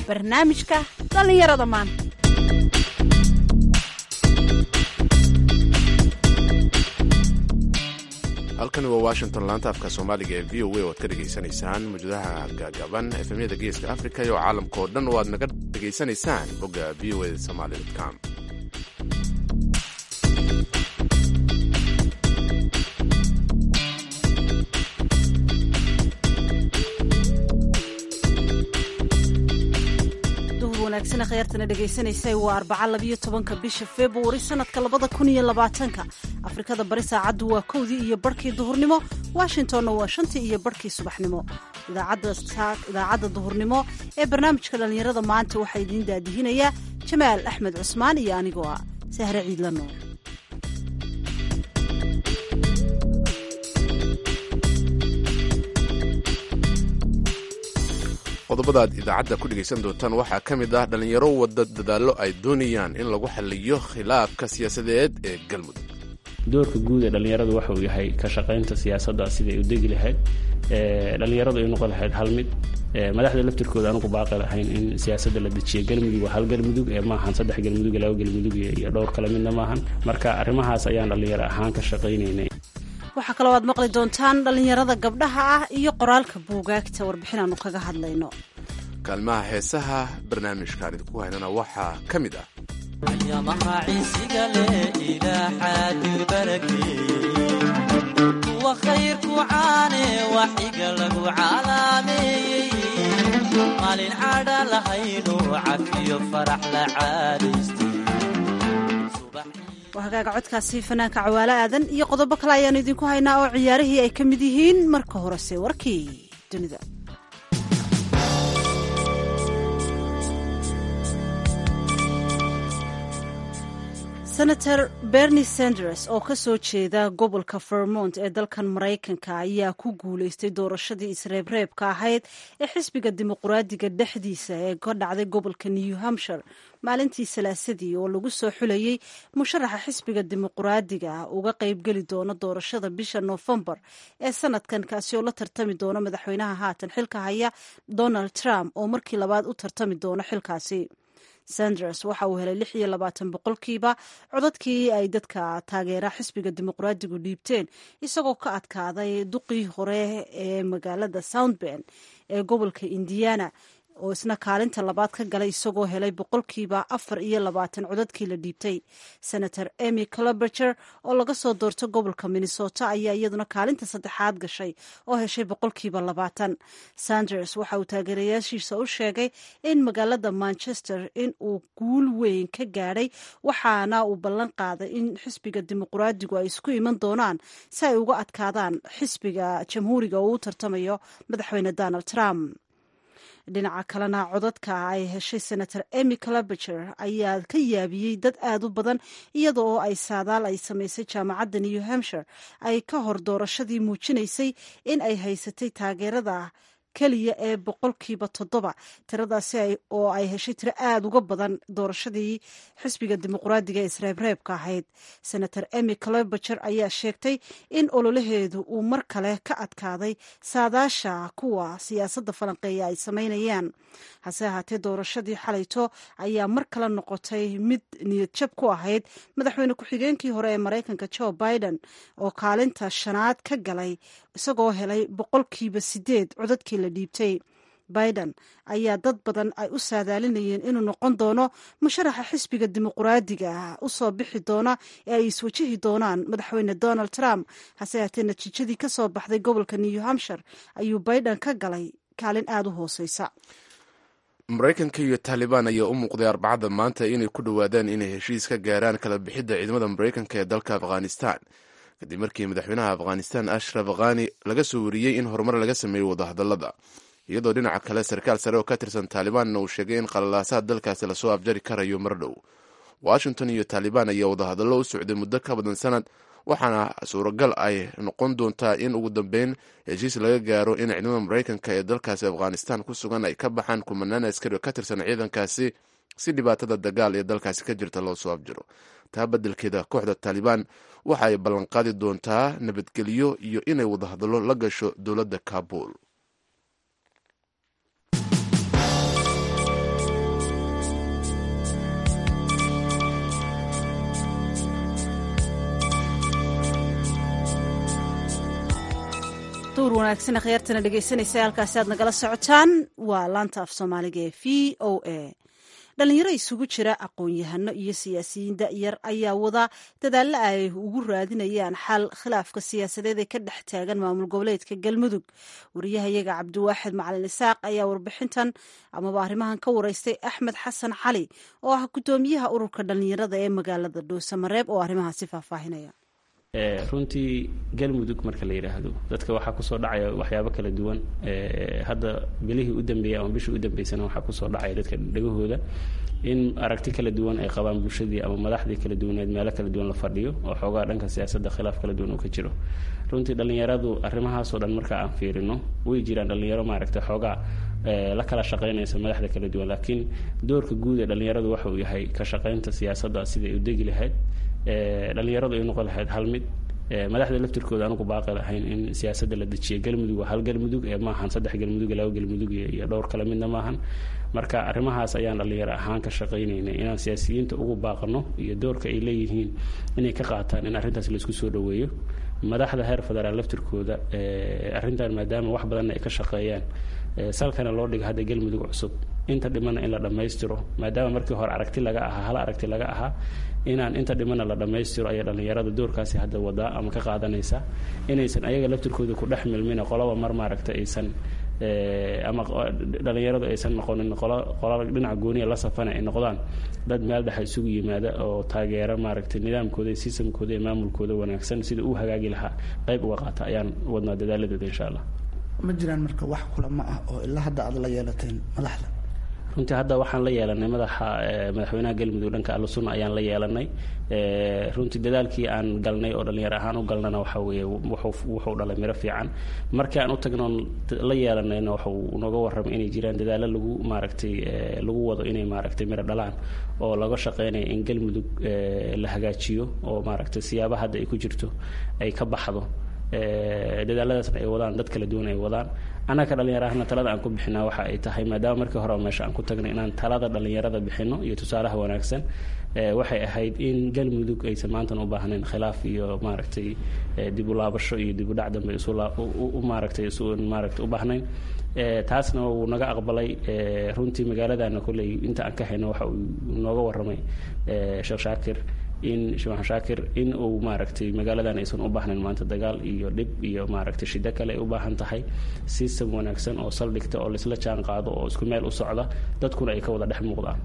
barnaamijka dhallinyarada maanta halkani waa washington laanta afka soomaaliga ee v o a oo ad ka dhegaysanaysaan mawjadaha gaagaban efemyada geeska africa iyo caalamka oo dhan oo aad naga dhegaysanaysaan bogga v o a somaly com wanaagsan kheyrtana dhegaysanaysay waa arbaca labiyo tobanka bisha februari sanadka labada kun iyo labaatanka afrikada bari saacaddu waa kowdii iyo barhkii duhurnimo washingtonna waa shantii iyo barhkii subaxnimo idaacadda duhurnimo ee barnaamijka dhallinyarada maanta waxaa idiin daadihinayaa jamaal axmed cusmaan iyo anigoo ah sahre ciidla nool qodobada aad idaacadda ku dhegaysan doontaan waxaa ka mid ah dhallinyaro wadda dadaallo ay doonayaan in lagu xaliyo khilaafka siyaasadeed ee galmudug doorka guud ee dhallinyaradu waxa uu yahay ka shaqaynta siyaasadda siday u degi lahayd dhallinyaradu ay noqon lahayd hal mid madaxda laftirkooda anugu baaqi lahayn in siyaasadda la dejiyo galmudug waa hal galmudug ee maahan saddex galmudug laba galmudug iyo dhowr kale midna maahan marka arrimahaas ayaan dhallinyaro ahaan ka shaqaynaynay waxaa kaloo aad maqli doontaan dhallinyarada gabdhaha ah iyo qoraalka buugaagta warbixin aanu kaga hadlayno kaalmaha heesaha barnaamijkaan idinku haynana waxaa ka mid ah ayamaha ciisiga leh ilaaxaadid barakeeyey kuwa khayrku caane waxiga lagu calaameeyey maalin cadha lahaynu cafiyo farax la caadaystay waa hagaaga codkaasi fanaanka cawaalo aadan iyo qodobo kale ayaanu idinku haynaa oo ciyaarihii ay ka mid yihiin marka horese warkii dunida senator bernie sanders oo ka soo jeeda gobolka vermont ee dalkan maraykanka ayaa ku guulaystay doorashadii isreebreebka ahayd ee xisbiga dimuquraadiga dhexdiisa ee ka dhacday gobolka new hampshire maalintii salaasadii oo lagu soo xulayey musharaxa xisbiga dimuquraadiga uga qaybgeli doona doorashada bisha noofembar ee sanadkan kaasi oo la tartami doona madaxweynaha haatan xilka haya donald trump oo markii labaad u tartami doona xilkaasi sanders waxa uu helay lix iyo labaatan boqolkiiba codadkii ay dadka taageera xisbiga dimuqraadigu dhiibteen isagoo ka adkaaday duqii hore ee magaalada soundben ee gobolka indiana oo isna kaalinta labaad ka galay isagoo helay boqolkiiba afar iyo labaatan codadkii la dhiibtay senator emy cloberger oo laga soo doorto gobolka minnesota ayaa iyaduna kaalinta saddexaad gashay oo heshay boqolkiiba labaatan sanders waxa uu taageerayaashiisa u sheegay in magaalada manchester in uu guul weyn ka gaadhay waxaana uu ballan qaaday in xisbiga dimuqraadigu ay isku iman doonaan si ay uga adkaadaan xisbiga jamhuuriga oo u tartamayo madaxweyne donald trump dhinaca kalena codadka ay heshay senator emy cloberger ayaa ka yaabiyey dad aad u badan iyada oo ay saadaal ay samaysay jaamacadda new hampshire ay ka hor doorashadii muujinaysay in ay haysatay taageerada keliya ee boqolkiiba toddoba tiradaasi oo ay heshay tiro aada uga badan doorashadii xisbiga dimuqraadiga ee isreebreebka ahayd senator emy cloberger ayaa sheegtay in ololaheedu uu mar kale ka adkaaday saadaasha kuwa siyaasadda falanqeeya ay samaynayaan hase ahaatee doorashadii xalayto ayaa mar kale noqotay mid niyadjab ku ahayd madaxweyne ku-xigeenkii hore ee maraykanka joe biden oo kaalinta shanaad ka galay isagoo helay boqolkiiba sideed codadkii la dhiibtay biden ayaa dad badan ay u saadaalinayeen inuu noqon doono musharaxa xisbiga dimuqraadiga ah u soo bixi doona ee ay iswajihi doonaan madaxweyne donald trump hase haatee natiijadii ka soo baxday gobolka new hampshire ayuu biden ka galay kaalin aada u hooseysa maraykanka iyo taalibaan ayaa u muuqday arbacada maanta inay ku dhowaadaan inay heshiis ka gaaraan kala bixidda ciidamada maraykanka ee dalka afghanistan kadib markii madaxweynaha afghanistan ashraf khani laga soo wariyey in horumar laga sameeyey wadahadallada iyadoo dhinaca kale sarkaal sare oo ka tirsan taalibaanna uu sheegay in qalalaasaha dalkaasi lasoo afjari karayo mar dhow washington iyo taalibaan ayaa wadahadallo u socday muddo ka badan sanad waxaana suuragal ay noqon doontaa in ugu dambeyn heshiis laga gaaro in ciidamada maraykanka ee dalkaasi afghanistan ku sugan ay ka baxaan kumanaan askari oo ka tirsan ciidankaasi si dhibaatada dagaal ee dalkaasi ka jirta loo soo afjiro taa beddelkeeda kooxda taalibaan waxa ay ballanqaadi doontaa nabadgelyo iyo inay wadahadallo la gasho dowladda kabul duur wanaagsan akhyaartana dhegaysanaysa halkaasi aad nagala socotaan waa laanta af soomaaliga ee v o a dhalinyaro isugu jira aqoon-yahano iyo siyaasiyiin da'yar ayaa wada dadaalla ay ugu raadinayaan xal khilaafka siyaasadeed ee ka dhex taagan maamul goboleedka galmudug wariyahayaga cabdiwaaxid macalin isaaq ayaa warbixintan amaba arrimahan ka wareystay axmed xasan cali oo ah guddoomiyaha ururka dhalinyarada ee magaalada dhuusamareeb oo arrimahaasi faahfaahinaya runtii galmudug marka la yidhaahdo dadka waxaa kusoo dhacaya waxyaabo kala duwan hadda bilihii u dambeeyey ama bishii u dambeysana waxaa kusoo dhacaya dadka dhegahooda in aragti kala duwan ay qabaan bulshadii ama madaxdii kala duwaneed meelo kala duwan la fadhiyo oo xoogaa dhanka siyaasadda khilaaf kala duwan uu ka jiro runtii dhallinyaradu arrimahaasoo dhan marka aan fiirino way jiraan dhallinyaro maaragta xoogaa la kala shaqaynaysa madaxda kala duwan laakiin doorka guud ee dhallinyaradu waxa uu yahay ka shaqaynta siyaasadda siday u degi lahayd dhalinyaradu ay noqon lahayd hal mid madaxda laftirkooda anugu baaqi lahayn in siyaasadda la dejiya galmudug waa hal galmudug ee maahan saddex galmudug laba galmudug iyo dhowr kale midna maahan marka arrimahaas ayaan dhalinyaro ahaan ka shaqaynaynay inaan siyaasiyiinta ugu baaqano iyo doorka ay leeyihiin inay ka qaataan in arrintaas laisku soo dhoweeyo madaxda heer federaal laftirkooda arrintan maadaama wax badanna ay ka shaqeeyaan salkana loo dhiga hadda galmudug cusub inta dhimana in la dhammaystiro maadaama markii hore aragti laga ahaa hal aragti laga ahaa inaan inta dhimana la dhammaystiro ayaa dhallinyarada doorkaasi hadda wadaa ama ka qaadanaysa inaysan ayaga laftirkooda ku dhex milmina qolaba mar maaragta aysan ama dhallinyaradu aysan noqonin qola dhinaca gooniya la safana ay noqdaan dad meel dhexa isugu yimaada oo taageera maaragtay nidaamkooda iyo sistamkooda iyo maamulkooda wanaagsan sida uu hagaagi lahaa qayb uga qaata ayaan wadnaa dadaaladeeda insha allah ma jiraan marka wax kulama ah oo ilaa hadda aad la yeelateen madaxda runtii hadda waxaan la yeelanay madaxa madaxweynaha galmudug dhanka allusuna ayaan la yeelanay runtii dadaalkii aan galnay oo dhallinyar ahaan u galnana waxa weeye wuxuu dhalay miro fiican markii aan u tagnoon la yeelanayna waxuu nooga warramay inay jiraan dadaallo lagu maaragtay lagu wado inay maaragtay miro dhalaan oo laga shaqeynaya in galmudug la hagaajiyo oo maaragtay siyaaba hadda ay ku jirto ay ka baxdo dadaaladaasna ay wadaan dad kala duwan ay wadaan annaga dhallinyarahana talada aan ku bixinaa waxa ay tahay maadaama markii hore meesha aan ku tagnay inaan talada dhallinyarada bixino iyo tusaalaha wanaagsan waxay ahayd in galmudug aysan maantan u baahnayn khilaaf iyo maaragtay dib u laabasho iyo dib u dhac dambe maaragtay maaragtay u baahnayn taasna wuu naga aqbalay runtii magaaladana kolley inta aan ka hayno waxa uu nooga warramay sheekh shaakir in shimax shaakir in uu maaragtay magaaladan aysan u baahnayn maanta dagaal iyo dhib iyo maaragtay shiddo kale ay u baahan tahay system wanaagsan oo saldhigta oo laisla jaan qaado oo isku meel u socda dadkuna ay ka wada dhex muuqdaan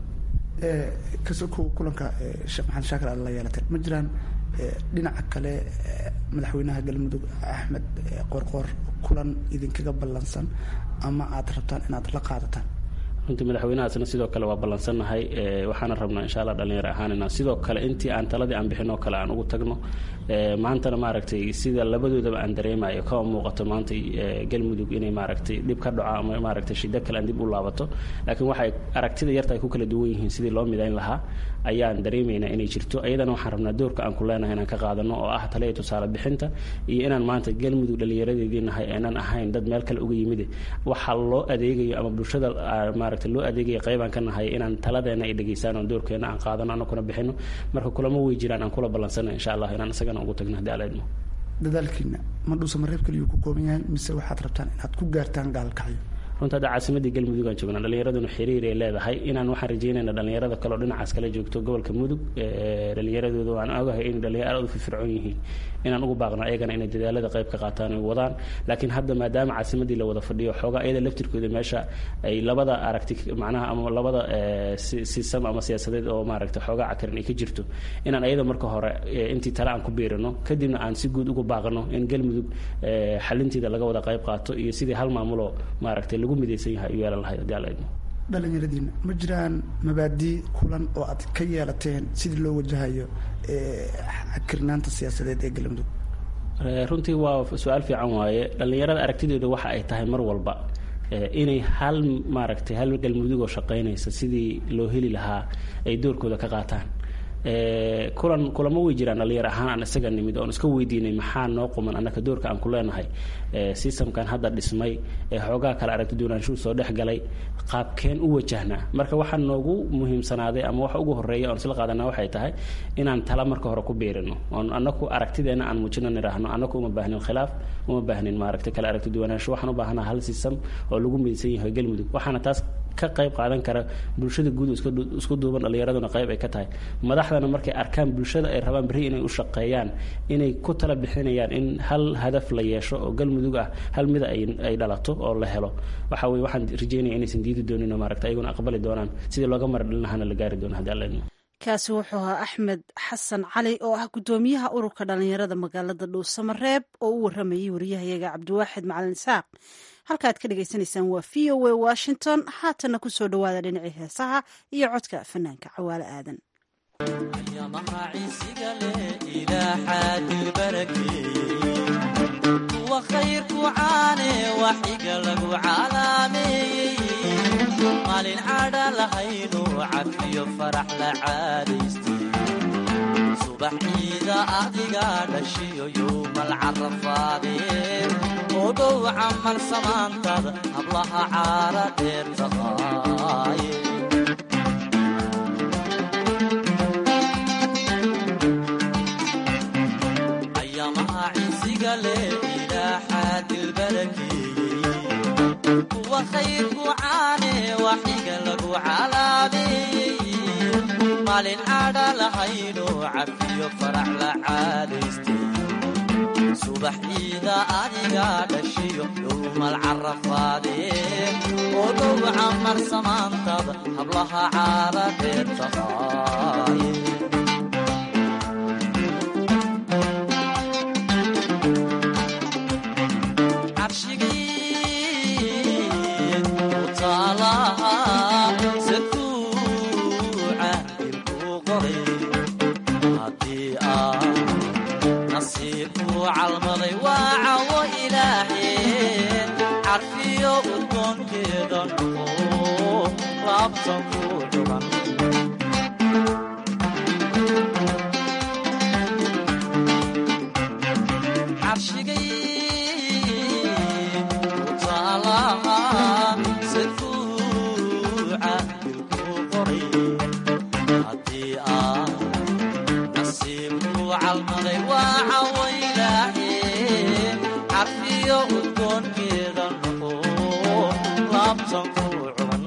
kasoko kulanka sheekh maxamed shaakir aad la yeelateen ma jiraan dhinaca kale madaxweynaha galmudug axmed qorqoor kulan idinkaga ballansan ama aad rabtaan inaad la qaadataan runtii madaxweynahaasna sidoo kale waa ballansannahay waxaana rabnaa insha allah dhalinyaro ahaan inaan sidoo kale intii aan taladii aan bixin oo kale aan ugu tagno maantana maaragtay sida labadoodaba aan dareemayo kama muuqato maanta galmudug inay maaragtay dhib ka dhaco ama maaragtay shiddo kale aan dib u laabato laakiin waxay aragtida yarta ay ku kala duwan yihiin sidii loo midayn lahaa ayaan dareemaynaa inay jirto ayadana waxaan rabnaa doorka aan ku leenahay inaan ka qaadano oo ah taliya tusaale bixinta iyo inaan maanta galmudug dhallinyaradeedii nahay aanan ahayn dad meel kale uga yimide waxa loo adeegayo ama bulshada maaragtay loo adeegaya qaybaan ka nahay inaan taladeena ay dhegeystaan oo doorkeena aan qaadano anakuna bixino marka kulamo wey jiraan aan kula ballansana insha allah inaan isagana ugu tagno haddii alla idmo dadaalkiina ma dhuusa mareeb kaliyuu ku kooban yahay mise waxaad rabtaan inaad ku gaartaan gaalkacyo runta hadda caasimadii galmudug aan joognaa dhallinyaraduna xiriir ay leedahay inaan waxaan rajeynayna dhallinyarada kale oo dhinacaas kala joogto gobolka mudug dhallinyaradooda waan ogahay inay dhalinyaro aad u firfircoon yihiin inaan ugu baaqno ayagana inay dadaalada qayb ka qaataan ay wadaan laakiin hadda maadaama caasimadii la wada fadhiyo xoogaa iyada laftirkooda meesha ay labada aragti macnaha ama labada sistam ama siyaasadeed oo maaragtay xoogaa cakarin ay ka jirto inaan ayada marka hore intii tale aan ku biirino kadibna aan si guud ugu baaqno in galmudug xalinteeda laga wada qayb qaato iyo sidii hal maamuloo maaragtay lagu midaysan yahay u yeelan lahayd haddii alla idmo dhallinyaradiina ma jiraan mabaadii kulan oo aad ka yeelateen sidii loo wajahayo kirnaanta siyaasadeed ee galmudug runtii waa su-aal fiican waaye dhallinyarada aragtidooda waxa ay tahay mar walba inay hal maaragtay hal galmudug oo shaqaynaysa sidii loo heli lahaa ay doorkooda ka qaataan kulan kulamo way jiraan dhalinyar ahaan aan isaga nimid oon iska weydiinay maxaa noo quman annaka doorka aan ku leenahay systemkan hadda dhismay ee xoogaa kale aragti duwanaanshuhu soo dhex galay qaabkeen u wajahnaa marka waxaa noogu muhiimsanaaday ama waxa ugu horeeya oon isla qaadana waxay tahay inaan tala marka hore ku biirino oon annaku aragtideena aan muujino nidhaahno annaku uma baahnin khilaaf uma baahnin maaragta kale aragti duwanaansho waxaan u baahanaha hal system oo lagu midaysan yahay galmudug waxaana taas ka qayb qaadan kara bulshada guud isku duuban dhallinyaraduna qayb ay ka tahay madaxdana markay arkaan bulshada ay rabaan berri inay u shaqeeyaan inay ku tala bixinayaan in hal hadaf la yeesho oo galmudug ah hal mida ay dhalato oo la helo waxa weye waxaan rajeynaya inaysan diidi doonin oo maaragta ayaguna aqbali doonaan sidii looga mardhalinahaana la gaari doono haddi alla kaasi wuxuu ahaa axmed xasan cali oo ah guddoomiyaha ururka dhallinyarada magaalada dhuusamareeb oo u waramayay wariyahayaga cabdiwaaxid macalin isaaq halkaaad ka dhagaysanaysaan waa v o a washington haatana ku soo dhowaada dhinacii heesaha iyo codka fanaanka cawaale aadan kuwa khayrku caane waxiga lagu calaameeyey maalin cadha lahaynu cafiyo farax la caadaystay subax ciida adiga dhashiyo yowmal carafaadeen oo dhow camal samaantada hablaha caara dheer taqaaye ayamaha ciisiga leh ilaaxaa dilbarakeeyey kuwa khayrku caane waxiga lagu calaameeyey maalin cadha lahayno cafiyo farax la caadaystay subax ciida adiga dhashiyo yowmal carafaadeen oo dhow camar samaantada hablaha caara dheer taqaaye calmaday waa cawo ilaahe carfiyo udgoonkeeda noqo laabtan ku dhuban carshigay utaalaha safuuca dilku qoray haddii aa nasiibku calmaday waa cawo carfiyo udgoonkeeda noqo laabtan ku cuban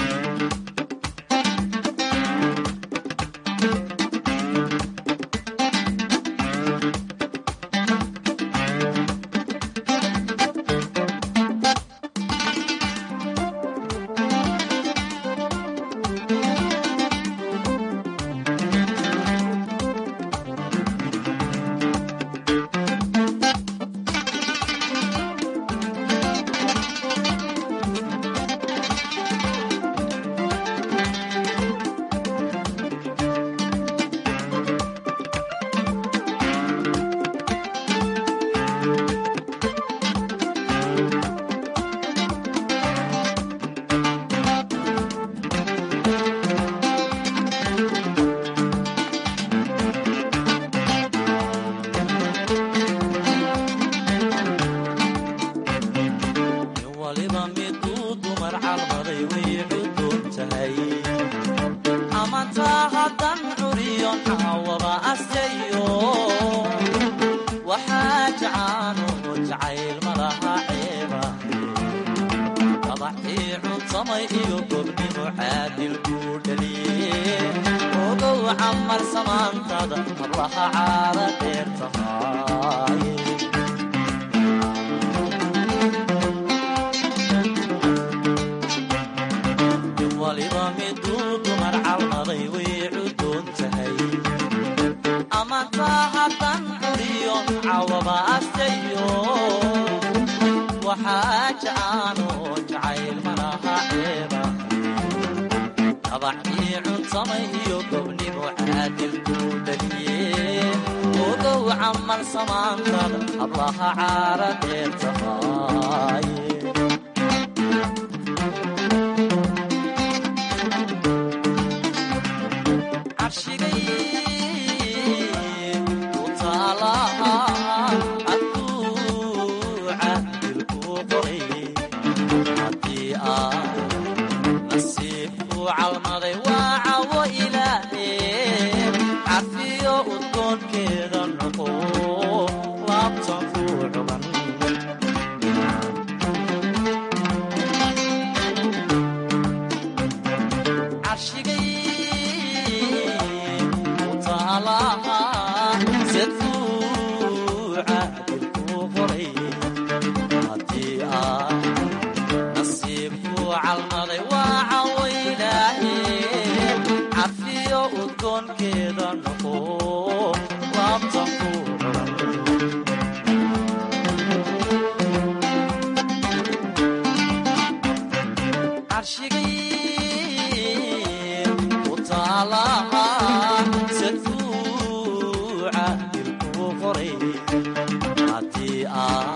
hablaha caara dheer taqaaye carshigay udgoonkeeda noqo laabtan ku cuban carshigay u taalaha sadfuuca dilku qoray haddii aa nasiibku calmaday waa cawaylaahe carfiyo udgoonkeeda noqo laabtan ku cuban carshigay u taalaha sadfuuca dilku qoray haddii aa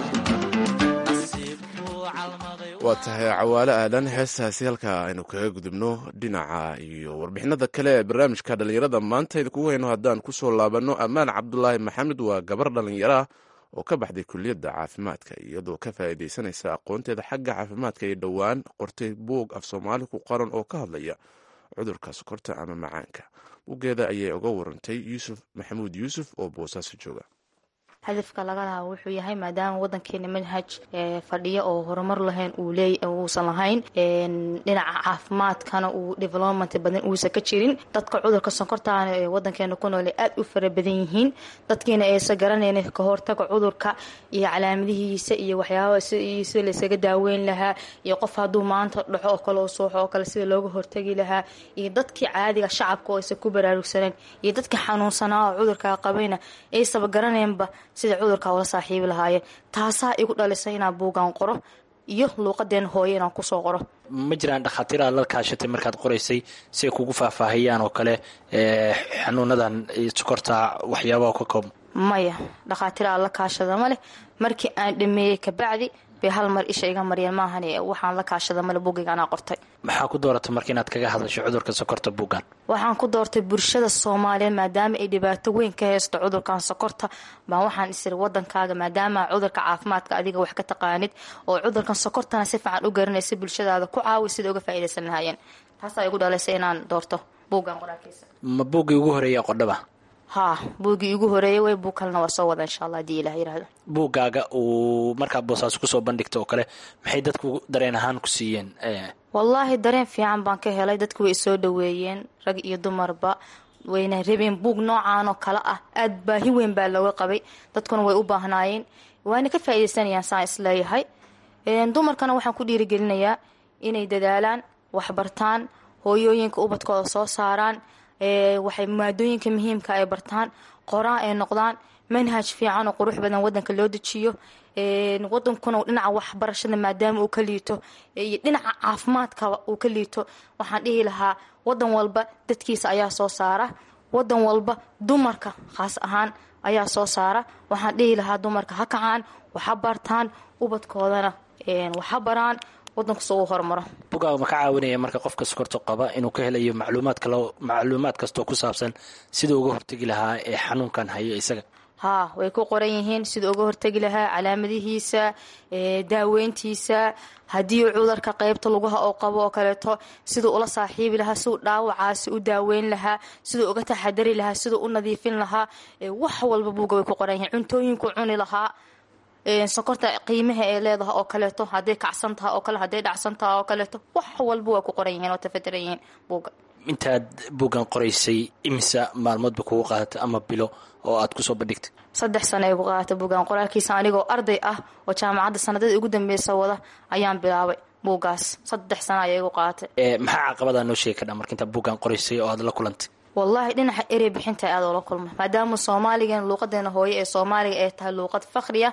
nasiibku calmaday waa tahay cawaale aadan heestaasi halkaa aynu kaga gudubno dhinaca iyo warbixinada kale ee barnaamijka dhallinyarada maanta idinkugu hayno haddaan kusoo laabanno ammaan cabdulaahi maxamed waa gabar dhallinyaro ah oo ka baxday kuliyadda caafimaadka iyadoo ka faa'iidaysanaysa aqoonteeda xagga caafimaadka iyo dhowaan qortay buug af soomaali ku qoran oo ka hadlaya cudurka sokorta ama macaanka buuggeeda ayay uga warantay yuusuf maxamuud yuusuf oo boosaaso jooga hadafka laga lahaa wuxuu yahay maadaama wadankeena manhaj ee fadhiya oo horumar lahayn uu leey uusan lahayn een, dhinaca caafimaadkana uu development badan uusan ka jirin dadka cudurka sonkortaana ee wadankeena ku nool ay aad u fara badan yihiin dadkiina aysan garanaynin ka hortaga cudurka iyo calaamadihiisa iyo waxyaabaha si- sida laysaga daaweyn lahaa iyo qof hadduu maanta dhaxo oo kale oo suuxo oo kale sida looga hortagi lahaa iyo dadkii caadiga shacabka oo aysan ku baraarugsaneen iyo dadkii xanuunsanaa oo cudurka qabayna aysaba garanaynba sida cudurka ula saaxiibi lahaayeen taasaa igu dhalisay inaan buugaan qoro iyo luuqadeen hooye inaan kusoo qoro ma jiraan dhakhaatiir aad la kaashatay markaad qoraysay si ay kugu faahfaahiyaan oo kale ee xanuunadan iyo sokorta waxyaabaha ka koob maya dhakhaatiir aan la kaashada ma leh markii aan dhameeyey kabacdi bay hal mar isha iga maryeen maahan waxaan la kaashada male buugayga anaa qortay maxaa ku dooratay marka inaad kaga hadasho cudurka sokorta buuggan waxaan ku doortay bulshada soomaaliyeed maadaama ay dhibaato weyn ka haysto cudurkan sokorta baan waxaan isiri wadankaaga maadaama cudurka caafimaadka adiga wax ka taqaanid oo cudurkan sokortana si fiican u garanaysa bulshadaada ku caawi sida uga faa'iidaysan lahaayeen taasaa igu dhalaysay inaan doorto buuggan qoraalkiisa ma buuggii ugu horeeya qodhaba haa buuggii igu horeeyay way buug kalena waa soo wada insha allah haddii ilah yirahdo buuggaaga uu markaad boosaaso kusoo bandhigta oo kale maxay dadku dareen ahaan ku siiyeen ee, wallaahi dareen fiican baan ka helay dadku way soo dhaweeyeen rag iyo dumarba wayna rabeen buug noocaan oo kale ah aad baahi weyn baa looga qabay dadkuna way u baahnaayeen waana ka faa'iidaysanayaan saan isleeyahay Een, dumarkana waxaan ku dhiirigelinayaa inay dadaalaan waxbartaan hooyooyinka ubadkooda soo saaraan ee, waxay maadooyinka muhiimka ay bartaan qoraan ay noqdaan manhaj fiican oo qurux badan wadanka loo dejiyo Een, wadankuna dhinaca waxbarashada maadaama uu ka liito iyo dhinaca caafimaadka uu ka liito waxaan dhihi lahaa wadan walba dadkiisa ayaa soo saara wadan walba dumarka khaas ahaan ayaa soo saara waxaan dhihi lahaa dumarka ha kacaan waxa bartaan ubadkoodana een, waxa baraan wadankusa uu horumaro buuggaaga ma ka caawinaya marka qofka sokorta qaba inuu ka helayo macluumaad kalo macluumaad kastoo ku saabsan siduu uga hortegi lahaa ee xanuunkan haya isaga haa way ku qoran yihiin siduu uga hortegi lahaa calaamadihiisa ee, daaweyntiisa haddii cudurka qeybta lugaha oo qabo oo kaleeto siduu ula saaxiibi lahaa siduu dhaawacaasi u daaweyn lahaa siduu uga taxadari lahaa siduu u nadiifin lahaa ee, wax walba buuga way ku qoran yihiin cuntooyinku cuni lahaa ee, sokorta qiimaha ay leedahay oo kaleeto hadday kacsan tahay oo kale hadday dhacsan tahay oo kaleeto wax walba way ku qoran yihiin oo tafatiran yihiin buuga intaad buuggan qoraysay imisa maalmoodba kugu qaadatay ama bilo oo aad kusoo bandhigtay saddex sano ay ku qaadatay buuggan qoraalkiisa anigoo arday ah oo jaamacadda sanadada ugu dambeysa wada ayaan bilaabay buuggaas saddex sano ayay igu qaadatay ee, maxaa caqabadaa noo sheegi kardha marka intaad buuggan qoraysay oo aad la kulantay wallaahi dhinaca erey bixinta aad oola kulma maadaama soomaaligan luuqadeena hooye ee soomaaliga ay tahay luuqad fakhriya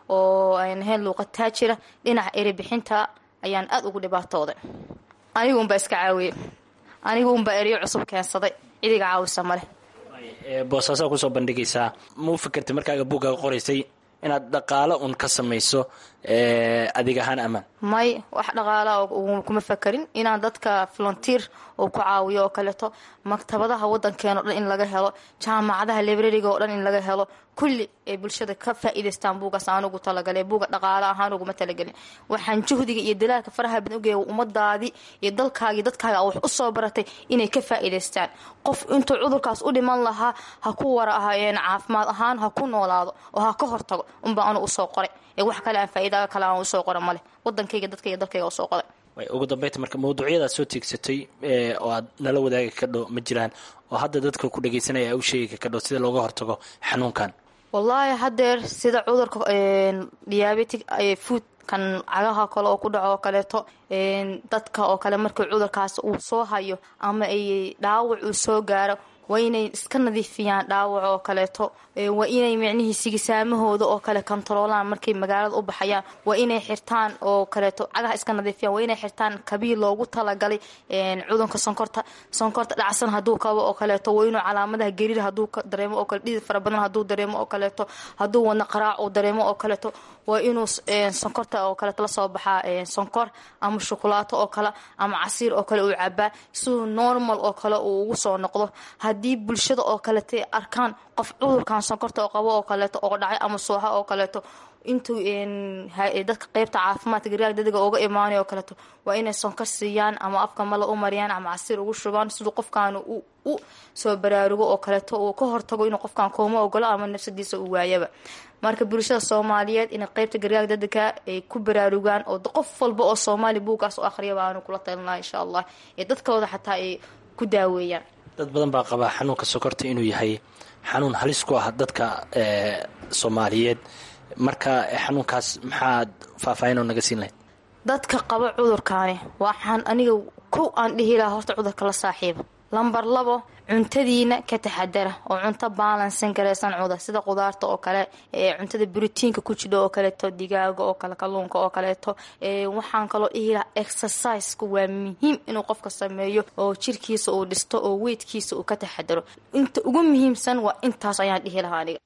oo ayn ahayn luuqad taajira dhinaca erey bixinta ayaan aada ugu dhibaatooday anigu unbaa iska caawiyey anigu unbaa ereyo cusub keensaday cidiga caawisa maleh Ee, boosaasaa kusoo bandhigaysaa ma u fikirtay markaaga buuggaaga qoraysay inaad dhaqaalo un ka samayso adig ahaan amaan may wax dhaqaala kuma fakarin inaan dadka volunteer oo ku caawiyo oo kaleeto maktabadaha wadankeena o dhan in laga helo jaamacadaha librariga oo dhan in laga helo kulli ay bulshada ka faa'iidaystaan buugaas aan ugu talagalay buuga dhaqaale ahaan uguma talagelin waxaan juhdiga iyo dalaalka faraha badan ugeeya ummadaadii iyo dalkaagii dadkaaga wax usoo baratay inay ka faa'iidaystaan qof intuu cudurkaas u dhiman lahaa ha ku wara caafimaad ahaan ha ku noolaado oo ha ka hortago unbaa anu usoo qoray ee wax kale aan faa'iidaga kale aan usoo qora maleh wadankayga dadkayga dalkayga usoo qoray ugu dambeynta marka mawduucyadaad soo tiigsatay oo aad nala wadaagi kadho ma jiraan oo hadda dadka ku dhagaysanaya u sheegi kadho sida looga hortago xanuunkan wallaahi hadeer sida cudurka diabetic food kan cagaha kale oo ku dhaco oo kaleeto dadka oo kale markii cudurkaas uu soo hayo ama ay dhaawac uu soo gaaro waa inay iska nadiifiyaan dhaawac oo kaleeto waa inay micnihii sigisaamahooda oo kale kontaroolaan markay magaalada u baxayaan waa inay xirtaan oo kaleeto cagaha iska nadiifiyaan waa inay xirtaan kabiil loogu talagalay cudurka sonkorta sonkorta dhacsan hadduu kabo oo kaleeto waa inuu calaamadaha gariir hadduu dareemo oo kale dhidid fara badan hadduu dareemo oo kaleeto hadduu wadna qaraac uu dareemo oo kaleeto waa inuu sonkorta oo kaleeto lasoo baxaa sonkor ama shukulaato oo kale ama casiir oo kale uu cabaa siduu normal oo kale uu ugu soo noqdo haddii bulshada oo kaleta arkaan qof cudurkan sonkorta oo qabo oo kaleeto oo dhacay ama sooha oo kaleeto intuu dadka qeybta caafimaadka gargaar dadiga uga imaanay oo kaleeto waa inay sonkor siiyaan ama afka mala u mariyaan ama casiir ugu shubaan siduu qofkan u soo baraarugo oo kaleeto uu ka hortago inuu qofkan kooma ogolo ama nafsadiisa uu waayaba marka bulshada soomaaliyeed inay qeybta gargaar dadiga ay ku baraarugaan oo qof walba oo soomaali buugaas u akhriyaba aanu kula talinaa insha allah ee dadkooda xataa ay ku daaweeyaan dad badan baa qabaa xanuunka sokorta inuu yahay xanuun halis ku ah dadka soomaaliyeed marka xanuunkaas maxaad faahfaahinoo naga siin lahayd dadka qaba cudurkaani waxaan aniga kow aan dhihi lahaa horta cudurka la saaxiiba lambar labo cuntadiina ka taxadara oo cunto baalansan garaysan cuda sida qudaarta oo kale ee cuntada brotiinka ku jidho oo kaleeto digaaga oo kale kalluunka oo kaleeto waxaan kaloo dhihi lahaa exerciseka waa muhiim inuu qofka sameeyo oo jirkiisa uu dhisto oo weydkiisa uu ka taxadaro inta ugu muhiimsan waa intaas ayaan dhihi lahaa aniga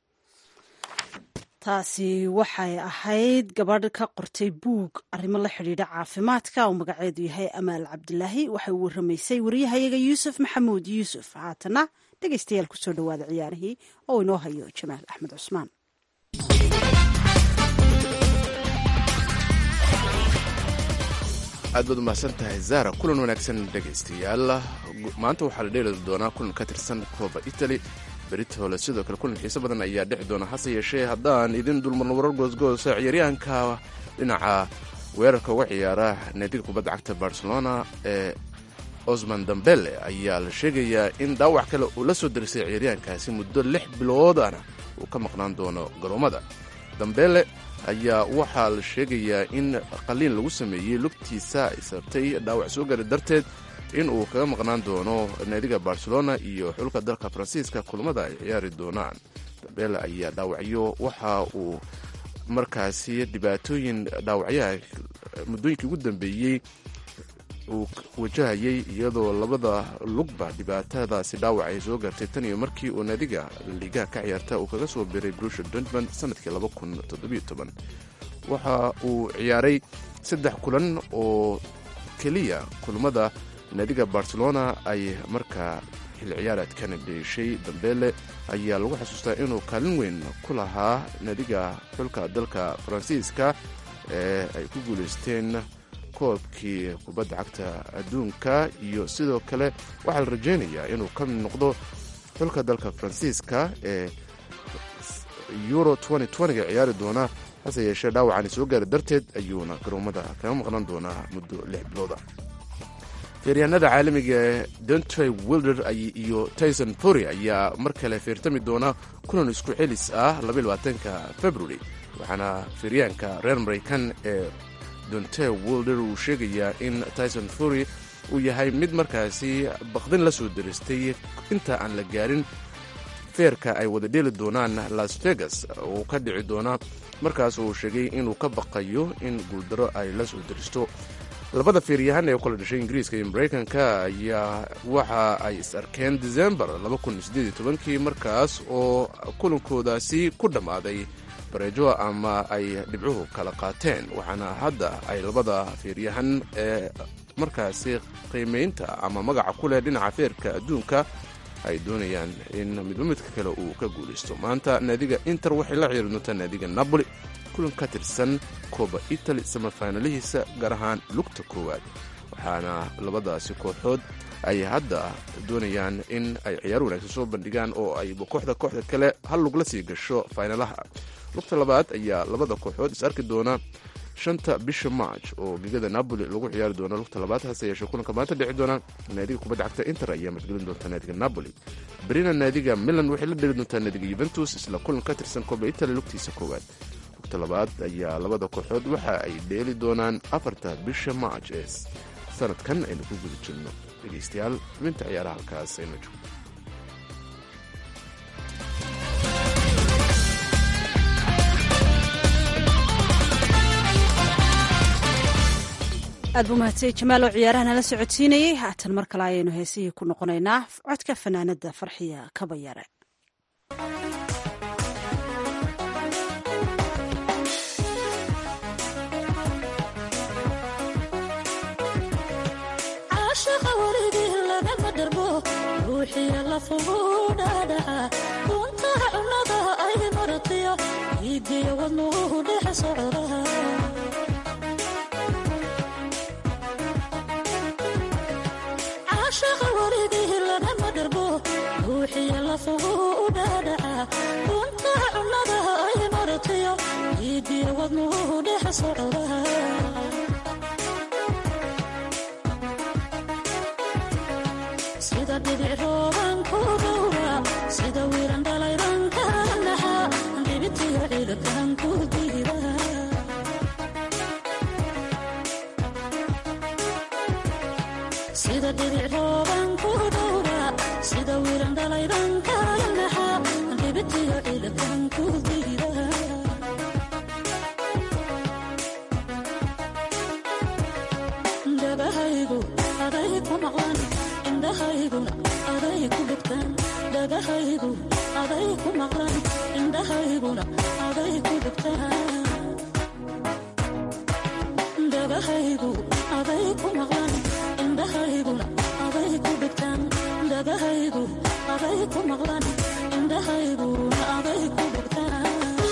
taasi waxay ahayd gabadh ka qortay buug arrimo la xidhiidha caafimaadka oo magaceedu yahay amaal cabdilaahi waxay u waramaysay wariyahayaga yuusuf maxamuud yuusuf haatana dhegeystayaal kusoo dhawaada ciyaarihii oo inoo hayo jamaal axmed cusmaan aad baad umahadsan tahay zara kulan wanaagsan dhegaystayaal maanta waxaa la dheeli doonaa kulan ka tirsan kooba italy beritole sidoo kale kulan xiiso badan ayaa dhexi doona hase yeeshee haddaan idin dulmarno warar goosgoosa ciyaaryahanka dhinaca weerarka uga ciyaara naadiga kubadda cagta barcelona ee osman dambele ayaa la sheegayaa in dhaawac kale uu la soo darisay ciyaaryahankaasi muddo lix biloodana uu ka maqnaan doono garoomada dambele ayaa waxaa la sheegayaa in qaliin lagu sameeyey lugtiisa ay sabtay dhaawac soo gari darteed in uu kaga maqnaan doono naadiga barcelona iyo xulka dalka faransiiska kulamada ay ciyaari doonaan dambele ayaa dhaawacyo waxa uu markaasi dhibaatooyin dhaawacyaha muddooyinkii ugu dambeeyey uu wajahayay iyadoo labada lugba dhibaatadaasi dhaawac ay soo gartay tan iyo markii uu naadiga liigaha ka ciyaarta uu kaga soo biray brusha dortmund sanadkii waxa uu ciyaaray saddex kulan oo keliya kulamada naadiga barcelona ay markaa xil ciyaareedkan dheeshay dambeele ayaa lagu xasuustaa inuu kaalin weyn ku lahaa naadiga xulka dalka faransiiska ee ay ku guulaysteen koobkii kubadda cagta adduunka iyo sidoo kale waxaa la rajaynayaa inuu ka mid noqdo xulka dalka faransiiska ee euro ga ciyaari doona hase yeeshee dhaawacani soo gaari darteed ayuuna garoomada kaga maqnaan doonaa muddo lix bilooda feeryahanada caalamiga ee dontoy wilder iyo tyson fury ayaa mar kale feertami doona kulan isku celis ah ka february waxaana feeryahanka reer maraykan ee donte wilder uu sheegayaa in tyson fury uu yahay mid markaasi baqdin la soo daristay inta aan la gaarin feerka ay wada dheeli doonaan las vegas uu ka dhici doona markaas uu sheegay inuu ka baqayo in guuldaro ay la soo daristo labada feeryahan ee kula dhashay ingiriiska iyo maraykanka ayaa waxa ay is arkeen decembar kii markaas oo kulankoodaasi ku dhammaaday bareejo ama ay dhibcuhu kala qaateen waxaana hadda ay labada feeryahan ee markaasi qiimaynta ama magaca ku leh dhinaca feerka adduunka ay doonayaan in midba midka kale uu ka guulaysto maanta naadiga inter waxay la ciyaari doontaa naadiga napoli kulan ka tirsan koba italy samafaanalihiisa gaar ahaan lugta koowaad waxaana labadaasi kooxood ay hadda doonayaan in ay ciyaar wanaagsan soo bandhigaan oo ay kooxda kooxda kale hal lug la sii gasho faynalaha lugta labaad ayaa labada kooxood is arki doona shanta bisha march oo gegada napoli lagu ciyaari doono lugta labaad hase yeeshee kulanka maanta dhici doona naadiga kubadda cagta inter ayaa margelin doonta naadiga napoli berina naadiga milan waxay la dheli doontaa naadiga yuventus isla kulan ka tirsan koba italy lugtiisa koowaad lugta labaad ayaa labada kooxood waxa ay dheeli doonaan afarta bisha march ee sanadkan aynu ku guda jirno dhegeystayaal xubinta ciyaaraha halkaas aynu joogno aad buu mahadsay jamaal oo ciyaaraha nala socodsiinayey haatan mar kale ayaynu heesihii ku noqonaynaa codka fanaanada farxiya kabayare caashaqa warigii lagama dharbo ruuxiya lafugu dhaadhaca untaha cunnada ay maratiyo iigiyo wadnuhu dhex socda caashaqa warigii lagama dharbo ruuxiya lafugu dhaadhaca untaha cunnada ay maratiyo iigiyo wadnuhu dhex socda sida dhibic rooban ku dhowra sida wiiran dhalayban ka naxa dhibitiyo ciidakan ku diida sida dhibic rooban ku dhowra sida wiiran dhalayban ka naxa dhibitiyo ciidakan ku diida dabahaygu aday ku maqlan indhahayguna aday ku dhugtaan dhagahaygu aday ku maqlan indhahayguna aday ku dhugtaan dhagahaygu aday ku maqlan indhahayguna aday ku dhugtaan dhagahaygu aday ku maqlan indhahayguna aday ku dhugtaan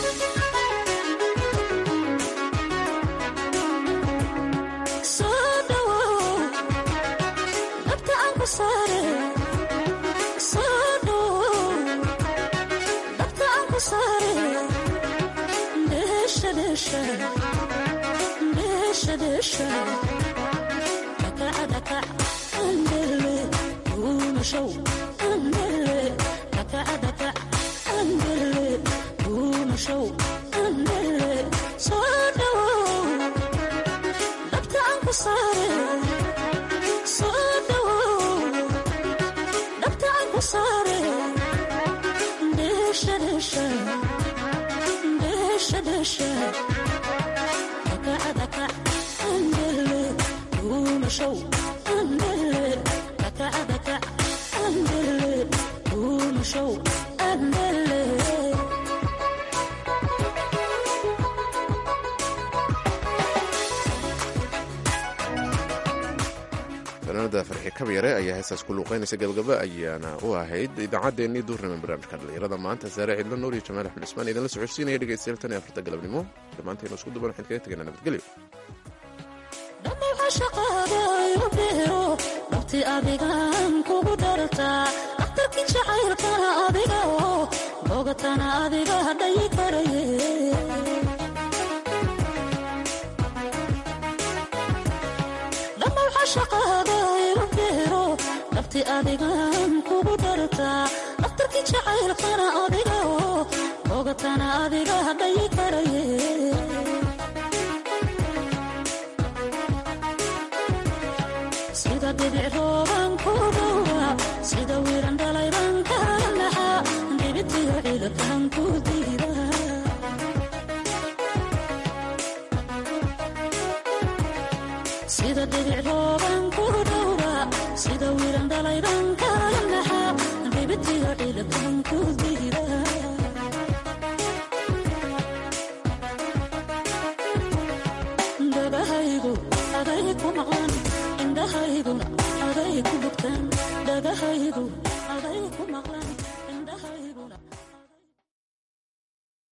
soo dhawow dhabta aan ku saare soo dhawow dhabta aan ku saare dheesha dheesha dheesha dheesha dhakaca dhakac andele duumashow andele dhakaca dhakac andele duumashow andele soo dhawow dhabta aan ku saare soo dhawow dhabta aan ku saare dheesha dheesha dheesha dheesha dhakaca dhakac andele duumashow andele dhakaca dhakac andele duumashow andele fanaanada farxi kabyare ayaa heestaas ku luuqeynaysa gabagaba ayaana u ahayd idaacaddeenii duurnima barnaamijka dhalinyarada maanta saare cidlo nuur iyo jamaal axmed cismaan idinla socodsiinaya dhegeystayaal tan iyo afarta galabnimo dhammaanteenu isku duban waxaan kaga tegaynaa nabadgelyo dhammaca shaqaadayu beero dhabti adigan kugu dhartaa dhakhtarkii jacaylkana adiga oo bogatana adiga dhayi karaye dhammaca shaqaadayu beero dhabti adigan kugu dhartaa dhakhtarkii jacaylkana adiga oo bogatana adiga dhayi karaye sida dhibic rooban ku dhowra sida wiiran dhalayban ka naxa dhibitiyo ciidakan ku diida sida dhibic rooban